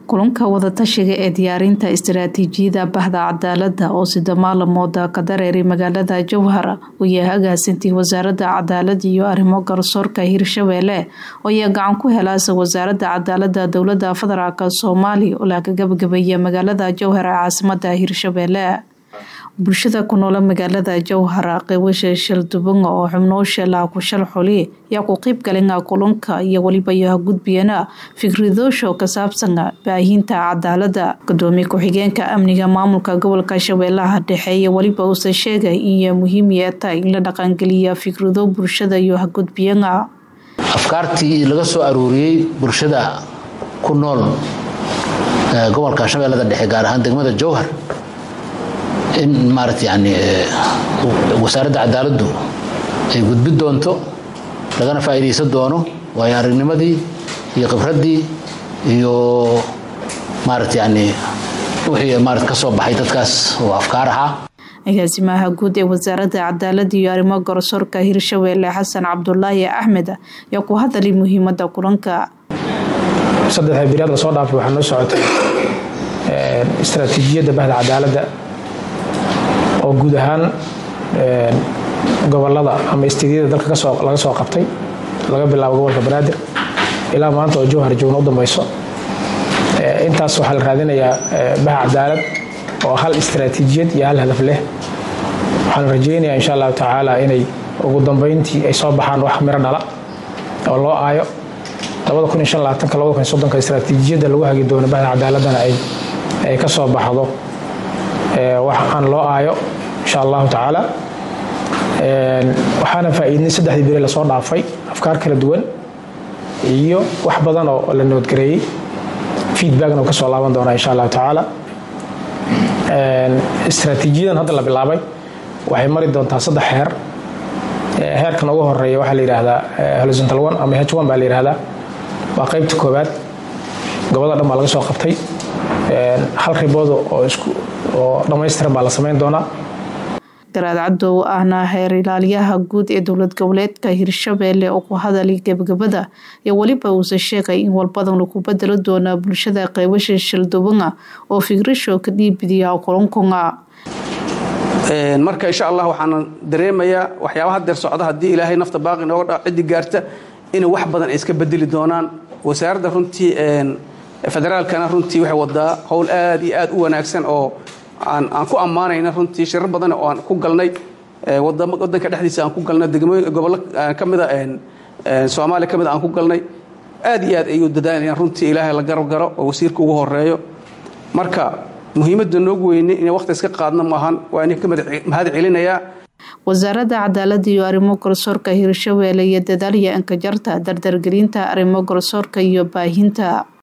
kulanka wadatashiga ee diyaarinta istaraatiijiyada bahda cadaalada oo sida maalamooda ka dareeray magaalada jowhar uu yahay agaasintii wasaaradda cadaalada iyo arrimo garsoorka hirshabeelle oo ayaa gacan ku helaasa wasaaradda cadaalada dowlada federaalk soomaaliya oo laga gabagabeeya magaalada jowhar ee caasimada hirshabeelle bulshada ku noole magaalada jowhar qeybasha shaldubanga oo xubnoosha laakushal xuli yaa ku qeyb galina kulanka iyo weliba yaha gudbiyana fikradoosho ka saabsan baahinta cadaalada gudoomiye ku-xigeenka amniga maamulka gobolka shabeellaha dhexe iyo weliba uuse sheegay inay muhiim yeetahay in la dhaqangeliya fikrado bulshada iyo hagudbiyana afkaartii laga soo aruuriyey bulshada ku nool gobolka shabeellada dhexe gaar ahaan degmada jowhar in maarata yani wasaaradda cadaaladdu ay gudbi doonto lagana faa'iidaysan doono waayo aragnimadii iyo khibraddii iyo maarata yani wixii maarata ka soo baxay dadkaas oo afkaar ahaa agaasimaha guud ee wasaaradda cadaalada iyo arrimo garsoorka hirshabeelle xasan cabdulaahi axmed ayaa ku hadalay muhiimadda kulanka saddexa biraad la soo dhaafay waxaa noo socotay istaraatiijiyadda bahda cadaaladda oo guud ahaan gobolada ama istiidyada dalka laga soo qabtay laga bilaabo gobolka banaadir ilaa maanta oo jowhar joogna u dambayso intaas waxaa la raadinayaa baha cadaalad oo hal istaraatiijiyad iyo hal hadaf leh waxaan rajaynayaa insha allahu tacaala inay ugu dambayntii ay soo baxaan wax miro dhala oo loo aayo istaraatiijiyadda lagu hagi doono bahda cadaaladana ay ka soo baxdo wax aan loo aayo insha allahu tacaala waxaana faa'iidnay saddexdii beri lasoo dhaafay afkaar kala duwan iyo wax badan oo la noodgareeyey feedbackna uu ka soo laaban doonaa insha allahu tacaala istaraatiijiyadan hadda la bilaabay waxay mari doontaa saddex heer heerkan ugu horeeya waxaa la yidhaahdaa horizontal one ama h one baa la yidhaahdaa waa qaybta koowaad gobolada dhan baa laga soo qabtay hal ribood oo dhammaystiran baa la samayn doonaa garaad cadow ahna heer ilaaliyaha guud ee dowlad goboleedka hirshabeelle oo ku hadalay gebagabada iyo weliba uuse sheegay in walbadan lagu bedelo doonaa bulshada qeybasha shaldubanga oo fikrasho ka dhiibidiya kulankunga marka insha allah waxaana dareemayaa waxyaabaha deer socda haddii ilaahay nafta baaqi nooga dha ciddi gaarta inay wax badan ay iska bedeli doonaan wasaaradda runtii federaalkana runtii waxay wadaa howl aad iyo aad u wanaagsan oo aan ku ammaanayna runtii shirar badan oo aan ku galnay wadanka dhexdiisa aan ku galnay degmooyin gobollo ka mida soomaaliya ka mid aan ku galnay aad iyo aad ayuu dadaalayaan runtii ilaahay la garab garo oo wasiirka ugu horeeyo marka muhiimadda noogu weynay inay waqti iska qaadno maahan waa inay ka mahad celinayaa wasaaradda cadaalada iyo arrimo garsoorka hirshabeelle iyo dadaalya ankajarta dardargelinta arrimo garsoorka iyo baahinta